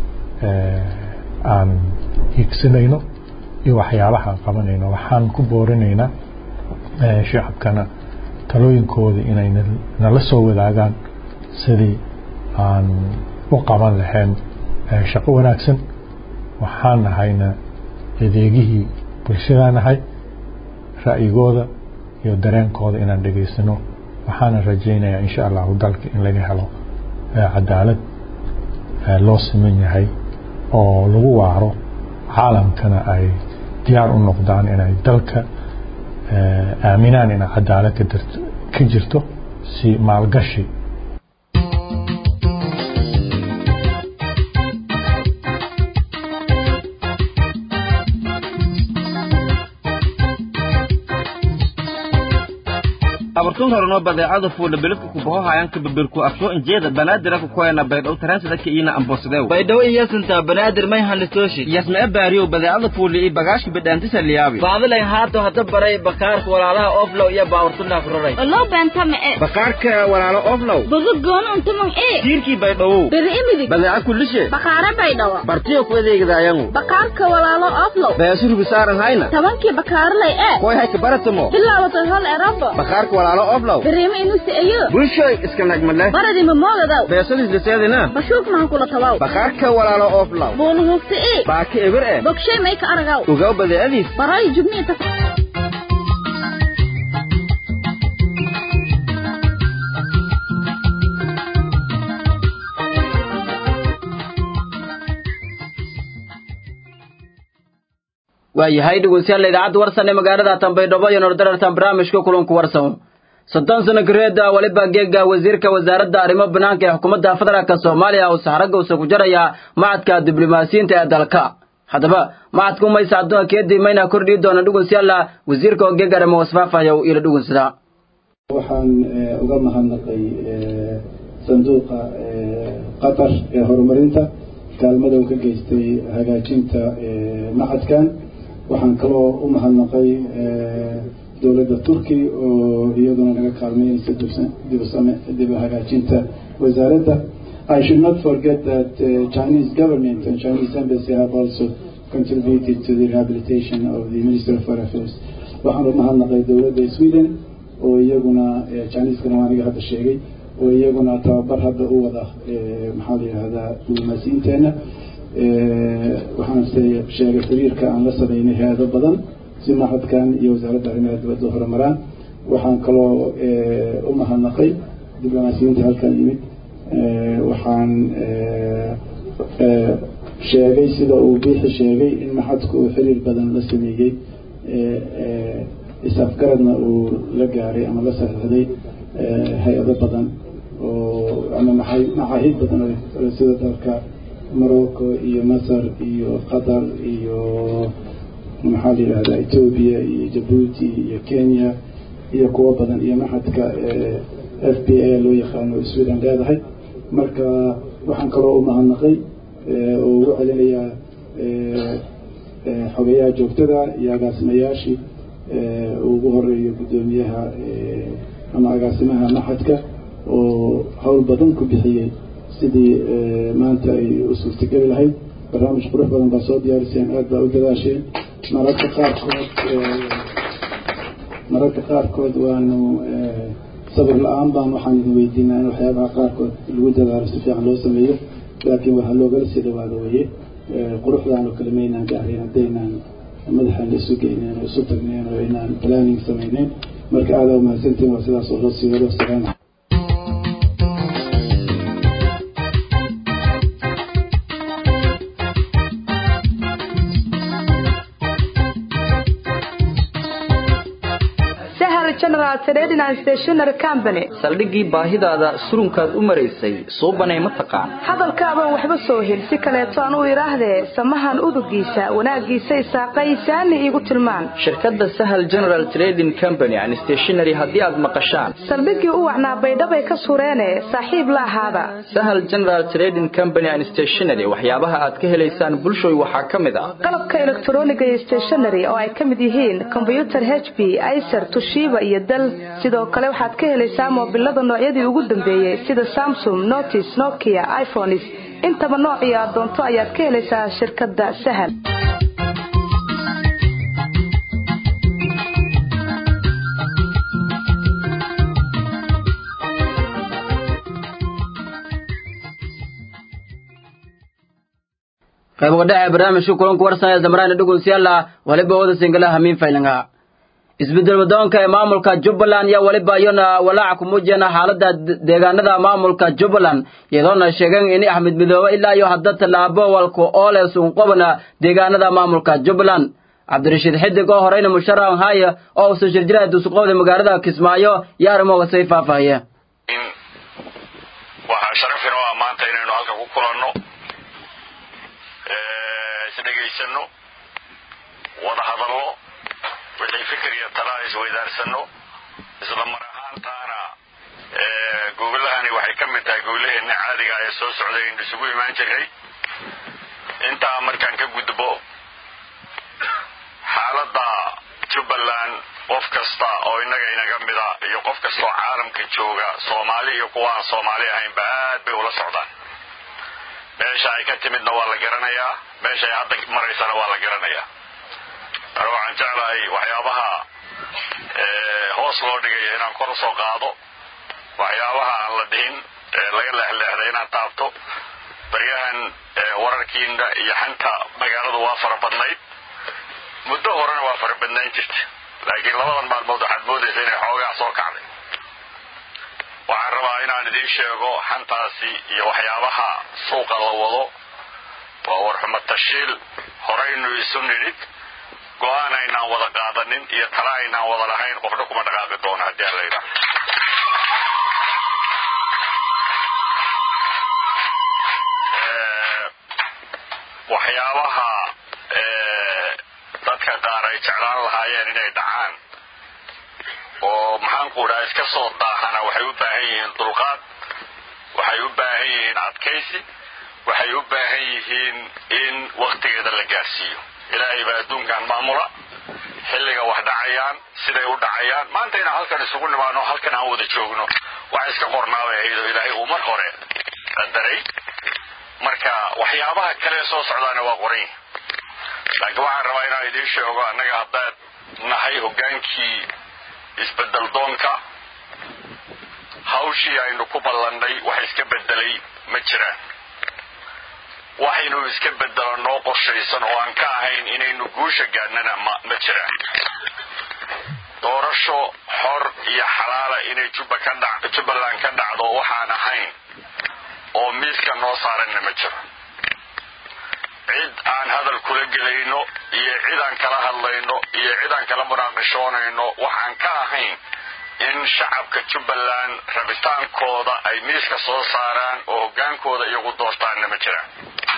aan hiigsanayno iyo waxyaabaha aan qabanayno waxaan ku boorinaynaa shacabkana talooyinkooda inay nala soo wadaagaan sidii aan u qaban lahayn shaqo wanaagsan waxaan nahayna adeegihii bulshadaa nahay ra'yigooda iyo dareenkooda inaan dhegaysano waxaana rajaynayaa insha allahu dalka in laga helo cadaalad loo siman yahay oo lagu waaro caalamkana ay diyaar u noqdaan inay dalka aaminaan inay cadaalad ka jirto si maalgashi abartun horeno badeecada fuula beledka kubaho hayanka babirku afsho injeeda banaadir ku koyana baydhow taransida ka iina ambosadew baydhawo iyasinta banaadir may hanistooshi yasmee baariyow badeecada fuuli iyo bagaashka bidhaantisa liyaabi baadilayn haato hadda baray bakaarka walaalaha oflow iyo baawartunaa ku raray Oloo beentama e. bakaarka walaalo oflow Bogo goon untumang e. tiirkii baydhawow Beri imidig. badeeca kullishe Bakaara baydhawa. bartiyo ku adeegidaayangu Bakaarka walaalo oflow. beesurbi saaran hayna Tabankii bakaarlay e. koy hayka baratamo Bilaawato hol erabo. bakaarka walaalo oflow Beriima inusi ayo. bulshoy iska nagmale Baradi mamoogadaw. beesadiis liseedina Bashuuk mahan kula tawaw. bakaarka walaalo oflow Boonu hugti e. baaki eber eh Bogshay may ka aragaw. ogaw badeecadiis Baray jubni ta. waayahay dhegeystayaal idaacadda warsan ee magaalada tanbaydhabo iyo nordarartan barnaamijka kulanku warsan soddon sano kareeda waliba geega wasiirka wasaaradda arrimo banaanka ee xukuumadda federaalk soomaaliya uu saxragga usa ku jaraya macadka diblomaasiyiinta ee dalka haddaba macadka umaysa adduunka keedii mayna kordhii doona dhugunsyalla wasiirka oo geega arrimo wasfaafaya ila dhugunsada waxaan uga mahadnaqay sanduuqa qatar ee horumarinta kaalmada uu ka geystay hagaajinta macadkan waxaan kaloo u mahadnaqay dowladda turki oo iyaduna naga kaalmeynaysa dib hagaajinta wasaaradda I should not forget that uh, Chinese government and Chinese embassy have also contributed to the rehabilitation of the Minister of Foreign Affairs. waxaan u mahadnaqay dowladda Sweden oo iyaguna Chinese-kana waa aniga hadda sheegay oo iyaguna tababar hadda u wada maxaa la yidhahdaa diblomaasiyiinteena waxaan sheegay xiriirka aan la sameynay hay-ado badan si macadkan iyo wasaaradda arrimaha dibadda horumaraan waxaan kaloo u mahadnaqay diblomaasiyiinta halkan yimid waxaan sheegay sida uu biixi sheegay in maxadku uu xiriir badan la sameeyey is-afgaradna uu la gaaray ama la saxiixday hay-ado badan oo ama macaahid badan oo sida dalka morocco iyo masar iyo qatar iyo maxaa la yidhahdaa ethoobia iyo jabuuti iyo kenya iyo kuwo badan iyo maxadka f b a loo yaqaano sweden leedahay marka waxaan kaloo u mahadnaqay oo ugu celinayaa xogeyaha joogtada iyo agaasimayaashii ugu horeeyo guddoomiyaha ama agaasimaha maxadka oo hawl badan ku bixiyey sidii maanta ay u suurtageli lahayd barnaamij qurux badan baa soo diyaariseen aad baa u dadaasheen mararka qaarkood mararka qaarkood waanu sabir la-aan baan waxaan idin weydiinaa in waxyaabaha qaarkood lagu dadaalo si fiican loo sameeyo laakiin waxaa loogala sii dhawaado weye quruxdaan oo kale maynaan gaarin haddaynaan madaxaan isu geyneyn oo isu tagneyn oo inaan planning samayneyn marka aadaa umahadsantiin waa sidaas oo loo sii wado salaam saldhiggii baahidaada surunkaad u maraysay suubanay ma taqaan hadalkaabaan waxba soo hel si kaleeto aan u idhaahdee samahan udugiisa wanaaggiisay saaqaysaani iigu tilmaan shirkadda sahal general trading company and stationary haddii aad maqashaan saldhiggii u wacnaa baydhabay ka sureene saaxiib la ahaada sahal general trading company and stationary waxyaabaha aad ka helaysaan bulshoy waxaa ka mid ah qalabka elektroniga iyo stationary oo ay ka mid yihiin kombyutar h b icer tushiba iyo dal sidoo kale waxaad ka helaysaa moobilada noocyadii ugu dambeeyey sida samsung notis nokia iphones intaba noocii aad doonto ayaad ka helaysaa shirkadda sahal qayb wadhaca barnaamijka kulanku warsanaya zamraani dhugunsyalla waliba wada singala hamiin faylinga isbedel wadoonka ee maamulka jubbaland iyo weliba iyona walaaca ku muujiyana xaalada deegaanada maamulka jubbaland iyadoona sheegeen in axmed midoobe ilaa iyo hadda tallaabo walku oole suunqobana deegaanada maamulka jubbaland cabdirashiid xidig oo horeyna musharax haya oo uusan shirjiraya dusuqoobda magaalada kismaayo iyo arrimooga say faahfaahiye waxaa sharafina waa maanta inaynu halka ku kulanno isdhegaysano wada hadallo wixii fikir iyo talaa isweydaarsano isla mar ahaantaana gobolahani waxay ka mid tahay gobolaheenna caadiga ee soo socday aynu isugu imaan jiray intaa markaan ka gudbo xaaladda jubbaland qof kasta oo innaga inaga mida iyo qof kastaoo caalamka jooga soomaali iyo kuwa aan soomaali ahaynba aad bay ula socdaan meesha ay ka timidna waa la garanayaa meesha ay hadda maraysana waa la garanayaa mar waxaan jeclahay waxyaabaha hoos loo dhigaya inaan kor usoo qaado waxyaabaha aan la dhihin laga leexleexday inaan taabto baryahan wararkiina iyo xanta magaaladu waa fara badnayd muddo horena waa fara badnayn jirta laakiin labadan maalmood waxaad moodaysa inay xoogaa soo kacday waxaan rabaa inaan idiin sheego xantaasi iyo waxyaabaha suuqa la wado waa warxumo tashiil horaynu isu nidhid go-aan aynaan wada qaadanin iyo tala aynaan wada lahayn qofna kuma dhaqaaqi doono haddii aan la yidhaah waxyaabaha dadka qaar ay jeclaan lahaayeen inay dhacaan oo maxaanku dhaha iska soo daahana waxay u baahan yihiin dulqaad waxay u baahan yihiin adkaysi waxay u baahan yihiin in waktigeeda la gaarsiiyo ilaahay baa adduunkan maamula xilliga wax dhacayaan siday u dhacayaan maanta inaan halkan isugu nimaano halkan aan wada joogno wax iska qornaabay ahayd oo ilaahay uu mar hore qadaray marka waxyaabaha kale soo socdaana waa qoran yihin laakiin waxaan rabaa inaan idiin sheego annaga haddaad nahay hoggaankii isbedel doonka hawshii aynu ku ballannay wax iska bedelay ma jiraan waxaynu iska bedelo noo qorshaysan oo aan ka ahayn inaynu guusha gaadnana ma ma jiraan doorasho xor iyo xalaala inay juba ka dha jubbaland ka dhacdo waxaan ahayn oo miiska noo saaranna ma jiro cid aan hadal kula gelayno iyo cid aan kala hadlayno iyo cid aan kala munaaqishoonayno waxaan ka ahayn in shacabka jubbaland rabitaankooda ay miiska soo saaraan oo hoggaankooda iyagu doortaanna ma jiraan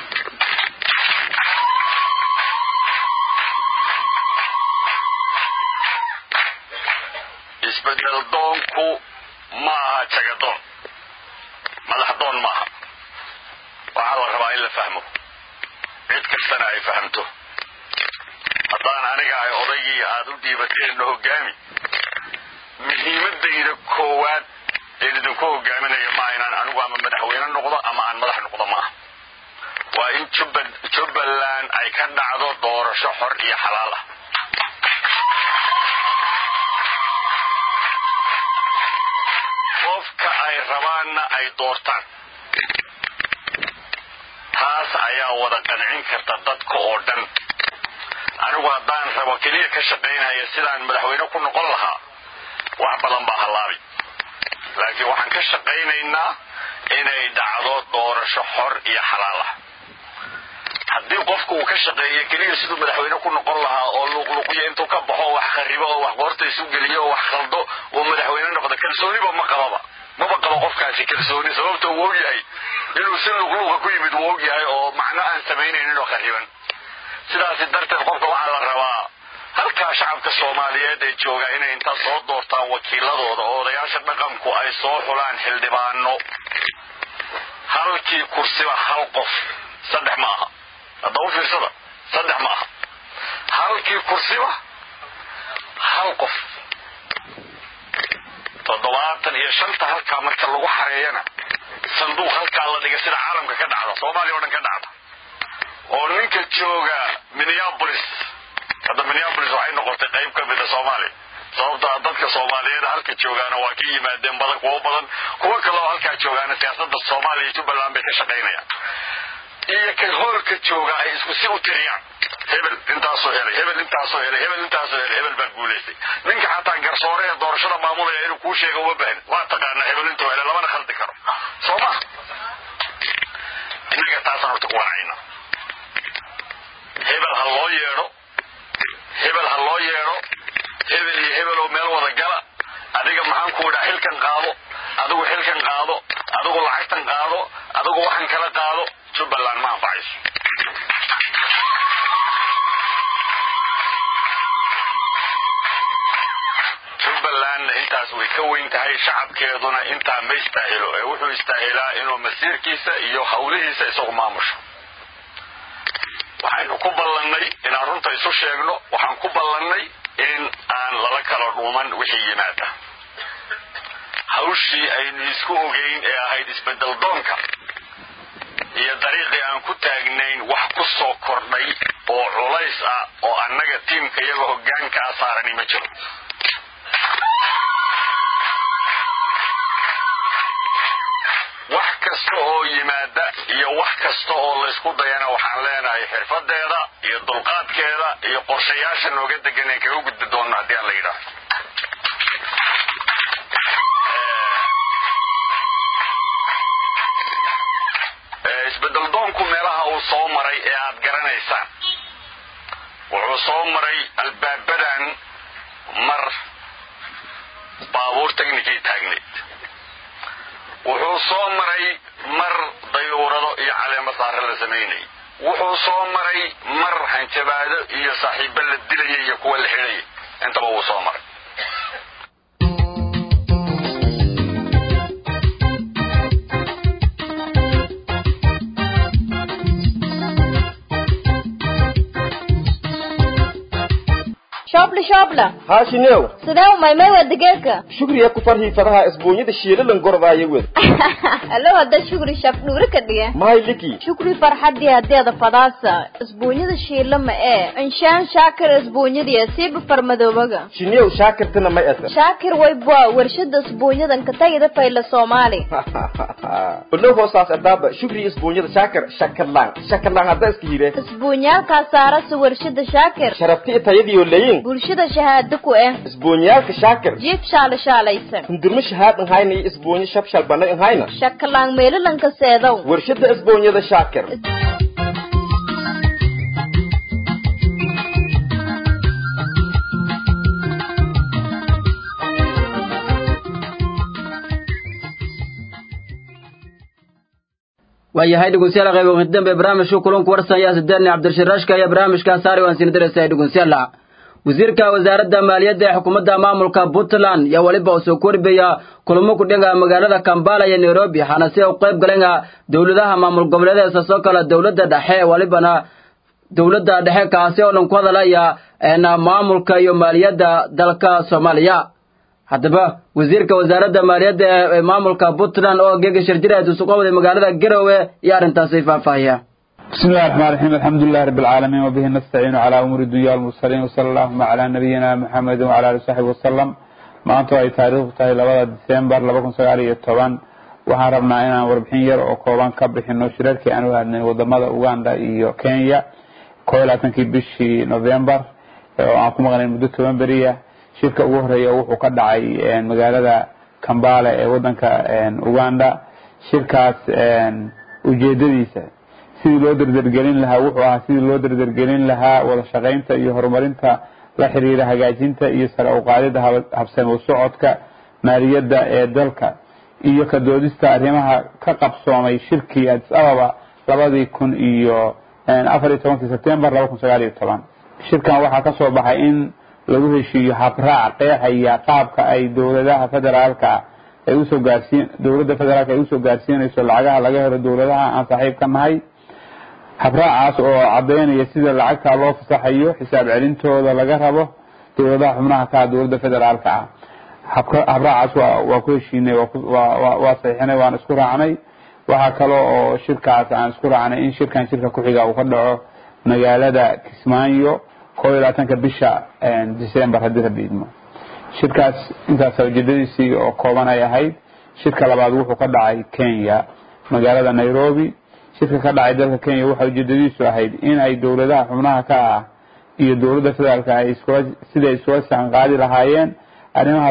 isbedel doonku ma aha jagadoon madax doon maaha waxaa la rabaa in la fahmo cid kastana ay fahamto haddaan aniga ay odaygii aad u dhiibateenno hoggaami muhiimadayda koowaad een idinku hogaaminaya maaha inaan anigu ama madaxweyne noqdo ama aan madax noqdo maaha waa in jubbaland ay ka dhacdo doorasho xor iyo xalaal ah qofka ay rabaanna ay doortaan taas ayaa wada qancin karta dadka oo dhan anigu haddaan rabo keliya ka shaqaynaya sidaan madaxweyne ku noqon lahaa wax badan baa hallaabi laakiin waxaan ka shaqaynaynaa inay dhacdo doorasho xor iyo xalaal ah haddii qofku uu ka shaqeeyo keliya siduu madaxweyne ku noqon lahaa oo luuqluuqyo intuu ka baxo wax kharibo oo wax qoorta isu geliyo oo wax khaldo uu madaxweyne noqdo kalsooniba ma qababa maba qabo qofkaasi kalsooni sababta uu ogyahay inuu si luuqluuqa ku yimid uu ogyahay oo macno aan samaynaynin oo khariban sidaasi darteed qofka waxaa la rabaa halkaa shacabka soomaaliyeed ee jooga inay intaa soo doortaan wakiiladooda oo odayaasha dhaqanku ay soo xulaan xildhibaano halkii kursiba hal qof saddex ma aha hadda u fiirsada saddex ma aha halkii kursiba hal qof toddobaatan iyo shanta halkaa marka lagu xareeyana sanduuq halkaa la dhiga sida caalamka ka dhacda soomaaliya o dhan ka dhacda oo ninka jooga minneapolis hadda minneapolis waxay noqotay qayb ka mida soomaaliya sababta dadka soomaaliyeed halka joogaana waa ka yimaadeen badan kuwo badan kuwo kaleo halkaa joogaana siyaasada soomaaliya iyo jubbaland bay ka shaqaynayaan iyo kan hoolka jooga ay isku si u tiriyaan hebel intaasoo helay hebel intaasoo helay hebel intaasoo helay hebel baa guulaystay ninka xataa garsoore ee doorashada maamulaya inuu kuu sheega uma baahin waa taqaanaa hebel intuu helay lamana khaldi karo soo ma innaga taasaan horta ku wanacayna hebel ha loo yeedho hebel ha loo yeedho hebel iyo hebel oo meel wada gala adiga maxaan ku idhaa xilkan qaado adigu xilkan qaado adigu lacagtan qaado adigu waxan kala qaado jubbaland ma anfacayso jubbalandna intaas way ka weyn tahay shacabkeeduna intaa ma istaahilo ee wuxuu istaahilaa inuu masiirkiisa iyo hawlihiisa isagu maamusho waxaynu ku ballannay inaan runta isu sheegno waxaan ku ballannay in aan lala kala dhuuman wixii yimaada hawshii aynu isku ogeyn ee ahayd isbedel doonka iyo dariiqii aan ku taagnayn wax ku soo kordhay oo culays ah oo annaga tiimka iyaga hoggaanka a saarani ma jiro wax kasta oo yimaada iyo wax kasta oo laysku dayana waxaan leenahay xirfadeeda iyo dulqaadkeeda iyo qorshayaasha nooga degan ee kaga gudbi doonno haddii aan la yidhaahdo isbedel doonku meelaha uu soo maray ee aad garanaysaan wuxuu soo maray albaabadan mar baabuur technikay taagneyd wuxuu soo maray mar dayuurado iyo caleemo saare la samaynayay wuxuu soo maray mar hanjabaado iyo saaxiibo la dilaya iyo kuwa la xidhaya intaba wuu soo maray shoobla shoobla haashineew sidee umaymay waa digeedka shugriya ku farhii fadaha isbuunyada shiilalan gorodaaye wed alo hadda shukri shaf dhuuri ka dhige mahay liki shukri farxadii hadeeda fadaasa isbuunyada shiila ma ee inshaan shaakir isbuunyadiya siiba farmadoobaga shineew shaakirtana may asa shaakir waybwa warshada isbuunyadan ka tagida fayla soomaali olo hoosaas adaaba shugri isbuunyada shaakir shakarlaan shakarlaan hadda iska hire isbuunyaalkaa saarasa warshada shaakir sharabti itayadiyo leyin bulshada shahaado ku eh isbuunyaalka shaakir jiif shaala shaalaysan hundurmo shahaad nhayna iyo isbuunyo shabshal banay nhayna shakalaan meelalanka seedow warshada isbuunyada shaakir waayahay dhegeystayaal qayb ugu dambe barnaamijka kulanku warsan yaa sideedni cabdirashiraashka ayaa barnaamijka saari waan siin diraysaa dhegeystayaal wasiirka wasaaradda maaliyadda ee xukuumadda maamulka puntland yaa weliba uu soo korbaya kulamo ku dhiga magaalada kambala iyo nairobi waxaana si u qayb galeen dowladaha maamul goboleedeed soo kale dowladda dhexe walibana dowladda dhexe kaasi oo dhan ku hadalaya maamulka iyo maaliyadda dalka soomaaliya haddaba wasiirka wasaaradda maaliyadda ee maamulka puntland oo geega shirjiraad uu suqowday magaalada garowe iyo arrintaasi faahfaahiya بسم الله الرحمن الرحيم الحمد لله رب العالمين وبه نستعين على أمور الدنيا والمرسلين وصلى اللهم على نبينا محمد وعلى آله وصحبه وسلم maanta ay taariikhdu tahay labada disembar laba kun sagaal iyo toban waxaan rabnaa inaan warbixin yar oo kooban ka bixino shirarkii aan u hadnay wadamada uganda iyo kenya koo iyo labaatankii bishii november oo aan ku maqnayn muddo toban beriya shirka ugu horeeya wuxuu ka dhacay magaalada kambale ee wadanka uganda shirkaas ujeedadiisa sidii loo derdergelin lahaa wuxuu ahaa sidii loo derdergelin lahaa wada shaqaynta iyo horumarinta la xiriira hagaajinta iyo sare u qaadida habsami u socodka maaliyadda ee dalka iyo ka doodista arrimaha ka qabsoomay shirkii adis ababa labadii kun iyo afar iyo tobankii sebtembar laba kun sagaal iyo toban shirkan waxaa ka soo baxay in lagu heshiiyo habraac qeexaya qaabka ay dowladaha federaalka ay usoo gaarsiin dowladda federaalka ay usoo gaarsiinayso lacagaha laga helo dowladaha aan saaxiib ka nahay habraacaas oo cadaynaya sida lacagta loo fasaxayo xisaab celintooda laga rabo dowladaha xubnaha ka ah dowladda federaalka ah habraacaas waa ku heshiinay waa saxiixinay waan isku raacnay waxaa kale oo shirkaas aan isku raacnay in shirkan shirka ku-xiga uu ka dhaco magaalada kismaayo koo iyo labaatanka bisha december haddii rabbi idmo shirkaas intaas ujeedadiisii oo kooban ay ahayd shirka labaad wuxuu ka dhacay kenya magaalada nairobi shirka ka dhacay dalka kenya waxa ujeedadiisu ahayd in ay dowladaha xubnaha ka ah iyo dowladda federaalka ay iskula siday iskula saanqaadi lahaayeen arrimaha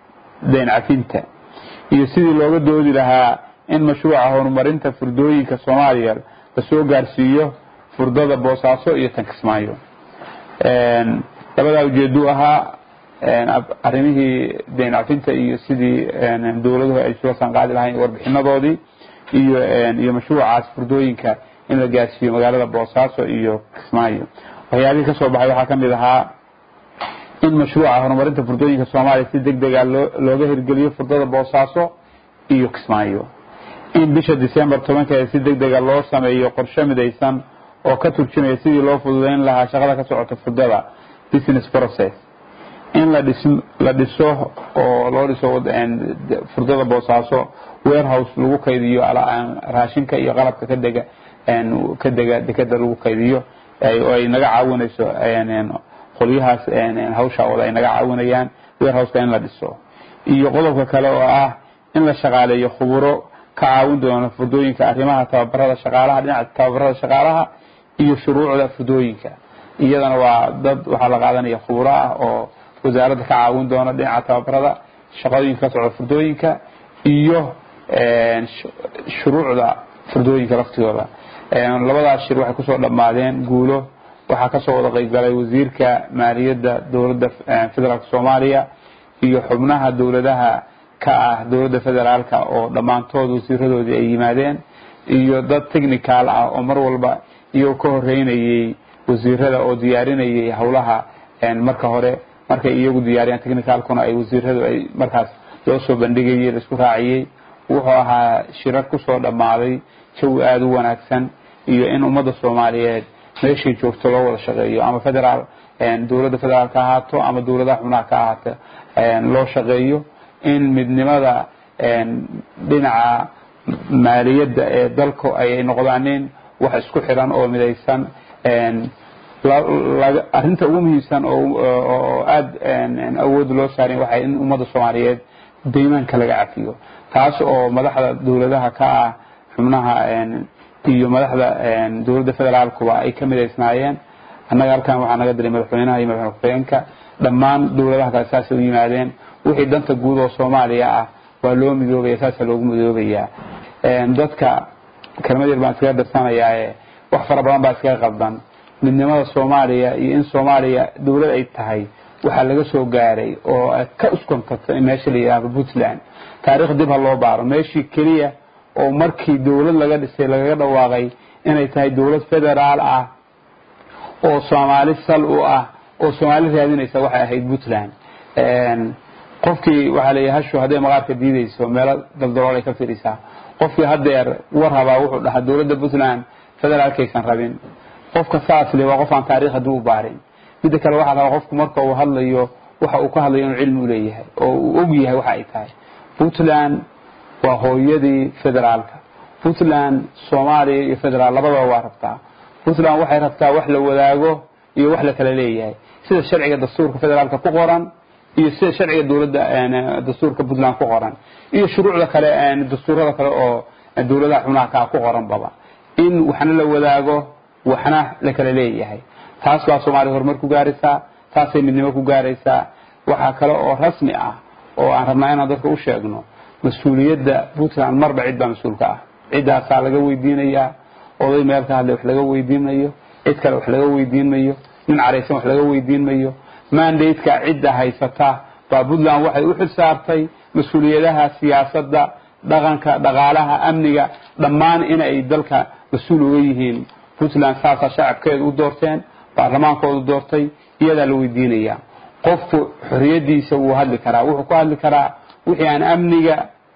dayn cafinta iyo sidii looga doodi lahaa in mashruuca horumarinta furdooyinka soomaaliya lasoo gaarsiiyo furdada boosaaso iyo tankismaayo labadaa ujeeduu ahaa arrimihii dayn cafinta iyo sidii dowladuhu ay isula saanqaadi lahaayeen warbixinadoodii iyo iyo mashruucaas furdooyinka in la gaarsiiyo magaalada boosaaso iyo kismaayo waxyaabihii ka soo baxay waxaa ka mid ahaa in mashruuca horumarinta furdooyinka soomaaliya si deg dega loo looga hirgeliyo furdada boosaaso iyo kismaayo in bisha december tobankeeda si deg dega loo sameeyo qorshe midaysan oo ka turjumaya sidii loo fududeyn lahaa shaqada ka socota furdada business process in la dhis la dhiso oo loo dhiso furdada boosaaso warehouse lagu kaydiyo raashinka iyo qalabka ka dega ka dega dekeda lagu kaydiyo oo ay naga caawinayso qolyahaas hawsha wada ay naga caawinayaan warehouseka in la dhiso iyo qodobka kale oo ah in la shaqaaleeyo khuburo ka caawin doona furdooyinka arrimaha tababarada shaqaalaha dhinaca tababarada shaqaalaha iyo shuruucda furdooyinka iyadana waa dad waxaa la qaadanaya khuburo ah oo wasaaradda ka caawin doona dhinaca tababarada shaqooyinka ka socda furdooyinka iyo shuruucda furdooyinka laftigooda labadaas shir waxay kusoo dhammaadeen guulo waxaa kasoo wada qayb galay wasiirka maaliyadda dowladda federaalk soomaaliya iyo xubnaha dowladaha ka ah dowladda federaalka oo dhammaantood wasiiradoodii ay yimaadeen iyo dad technical ah oo mar walba iyagoo ka horeynayay wasiirada oo diyaarinayay howlaha marka hore markay iyagu diyaariyaan technicalkuna ay wasiiradu ay markaas loo soo bandhigayay la isku raaciyey wuxuu ahaa shirar kusoo dhammaaday jawi aada u wanaagsan iyo in ummadda soomaaliyeed meeshay joogto loo wada shaqeeyo ama federaal dowladda federaal ka ahaato ama dowladaha xubnaha ka ahaato loo shaqeeyo in midnimada dhinaca maaliyadda ee dalku ay noqdaanin wax isku xiran oo midaysan arrinta ugu muhiimsan oo aada awood loo saarin waxay in ummadda soomaaliyeed daymaanka laga cafiyo taas oo madaxda dowladaha ka ah xubnaha iyo madaxda dowladda federaalkuba ay ka midaysnaayeen annaga halkan waxaa naga diray madaxweynaha iyo madaxweyne ku-xigeenka dhammaan dowladaha kale saasay u yimaadeen wixii danta guud oo soomaaliya ah waa loo midoobaya saasaa loogu midoobayaa dadka kelmad yar baan iskaga darsanayaae wax fara badan baa iskaga qaldan midnimada soomaaliya iyo in soomaaliya dowlad ay tahay waxaa laga soo gaaray oo ka uskontato in meesha la yidhaahdo puntland taarikh dib ha loo baaro meeshii keliya oo markii dowlad laga dhisay lagaga dhawaaqay inay tahay dowlad federaal ah oo soomaali sal u ah oo soomaali raadinaysa waxay ahayd puntland qofkii waxaa leeyahay hashu hadday maqaarka diidayso meelo daldalool ay ka firisaa qofkii hadeer war rabaa wuxuu dhahaa dowladda puntland federaalkaysan rabin qofka saas le waa qof aan taarikh haddii u baarin midda kale waxaa rabaa qofku marka uu hadlayo waxa uu ka hadlayo inuu cilmi u leeyahay oo uu og yahay waxa ay tahay puntland waa hooyadii federaalka puntland soomaaliya iyo federaal labadaba waa rabtaa puntland waxay rabtaa wax la wadaago iyo wax la kala leeyahay sida sharciga dastuurka federaalka ku qoran iyo sida sharciga dowladda dastuurka puntland ku qoran iyo shuruucda kale dastuurada kale oo dowladaha xubnaha kaa ku qoran baba in waxna la wadaago waxna la kala leeyahay taas baa soomaaliya horumar ku gaaraysaa taasay midnimo ku gaaraysaa waxaa kale oo rasmi ah oo aan rabnaa inaan dadka u sheegno mas-uuliyadda puntland marba cid baa mas-uulka ah ciddaasaa laga weydiinayaa oday meel ka hadlay wax laga weydiin mayo cid kale wax laga weydiin mayo nin caraysan wax laga weydiin mayo mandateka cidda haysata baa puntland waxay u xil saartay mas-uuliyadaha siyaasadda dhaqanka dhaqaalaha amniga dhammaan inay dalka mas-uul uga yihiin puntland saasaa shacabkeedu u doorteen baarlamaankoodu doortay iyadaa la weydiinaya qofku xoriyadiisa wuu hadli karaa wuxuu ku hadli karaa wixii aan amniga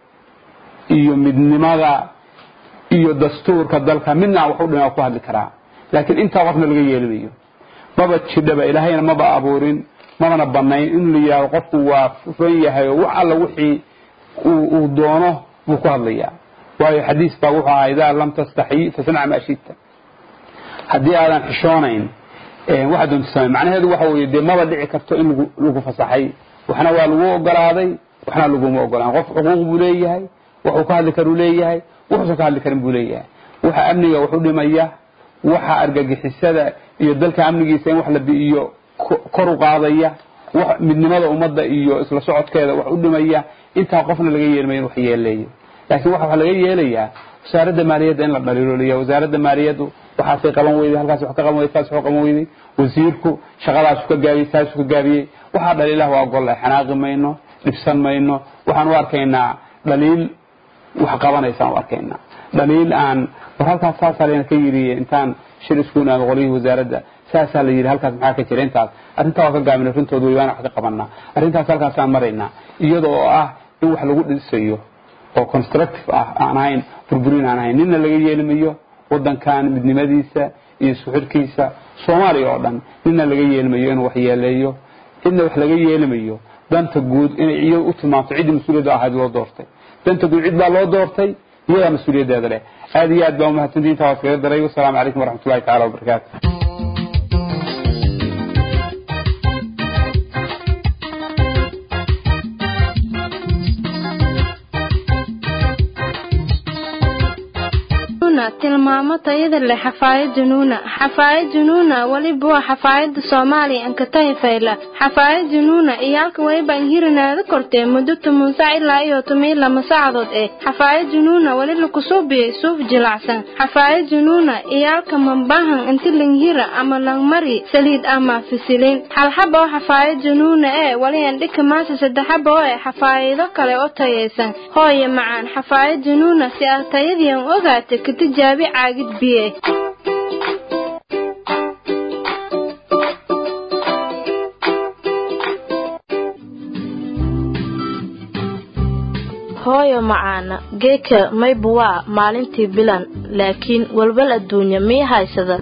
iyo midnimada iyo dastuurka dalka midna wax u dhima ku hadli karaa laakiin intaa qofna laga yeelimayo maba jidhaba ilaahayna maba abuurin mabana banayn in la yidhahdo qofku waa furan yahay oo wax alla wixii uu doono buu ku hadlayaa waayo xadiis baa wuxuu ahaa idaa lam tastaxyi fasnac maa shita haddii aadan xishoonayn waxaa doonta samay macnaheedu waxa weeye dee maba dhici karto in lagu lagu fasaxay waxna waa lagu ogolaaday waxna laguma ogolaan qof xuquuq buu leeyahay waxuu ka hadli karuu leeyahay wuxuusan ka hadli karin buu leeyahay waxa amniga wax u dhimaya waxa argagixisada iyo dalka amnigiisa in wax la bi'iyo kor u qaadaya wax midnimada ummadda iyo isla socodkeeda wax u dhimaya intaa qofna laga yeelmayo in wax yeeleeyo laakiin waxa laga yeelayaa wasaaradda maaliyadda in la dhaliiloliya wasaaradda maaliyaddu waxaasay qaban weyday halkaas wax ka qaban weyday saas wax qaban weyday wasiirku shaqadaasu ka gaabiyey saasu ka gaabiyey waxaa dhaliilaha waa golle xanaaqi mayno dhibsan mayno waxaan u arkaynaa dhaliil wax qabanaysaan u arkaynaa dhaliil aan war halkaas saasaa layna ka yidhi intaan shir isku imaado qolyihii wasaaradda saasaa la yidhi halkaas maxaa ka jira intaas arrintaa waa ka gaabina rintooda wey waana wax ka qabanaa arrintaas halkaasaan maraynaa iyada oo ah in wax lagu dhisayo oo constructive ah aan ahayn burburin aan ahayn ninna laga yeelimayo wadankan midnimadiisa iyo isku xidhkiisa soomaaliya oo dhan ninna laga yeelimayo inuu wax yeeleeyo cidna wax laga yeelimayo danta guud inay iyadu u tilmaamto ciddii mas-uuliyadda ahayd loo doortay danta guud cid baa loo doortay iyadaa mas-uuliyaddeeda leh aad iyo aad baa umahadsantii intaa waa iskaga daray wasalaamu calaykum waraxmat ullahi tacala wabarakaatu junuuna tilmaamo tayada leh xafaayad junuuna xafaayad junuuna weliba waa xafaayada soomaaliya ankatahi fayla xafaayad junuuna iyaalka weliba inhirinaada kortee muddo toban sac ilaa iyo toban lama saacadood eh xafaayad junuuna weli lakusuubiyey suuf jilacsan xafaayad junuuna iyaalka mambahan inti langhira ama langmari saliid ama fisilin halxaba oo xafaayad junuuna ee weli andhika maasa saddexaba oo eh xafaayido kale oo tayaysan hooye macaan xafaayad junuuna si aad tayadiian ogaata ka tijaabi caagid biye hooyo macaana geeka maybu waa maalintii bilan laakiin walwal adduunya mii haysada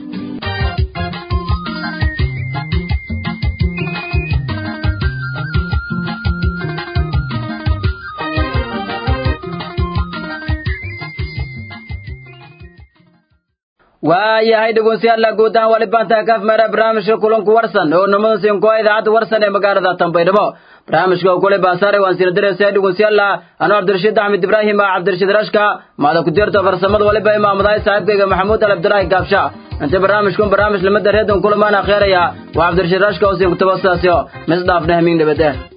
waayahay dhegeystayaal guud ahaan wali baantaa kaaf meera barnaamijka kulanku warsan oo namada siinkoa idaacadda warsan ee magaalada tanbaydhabo barnaamijka uu kule baasaaray waan sina diraysaa dhegeystayaal anuu cabdirashiid axmed ibraahim ah cabdirashiid rashka maada ku dirta farsamada waliba imaamadahay saaxiibkayga maxamuud al abdulaahi gaabsha inta barnaamijkun barnaamij lamada reedon kulamaan akheeraya waa cabdirashiid rashka oo siin kutaba sidaasyo misdhaafna hamiin nabad eh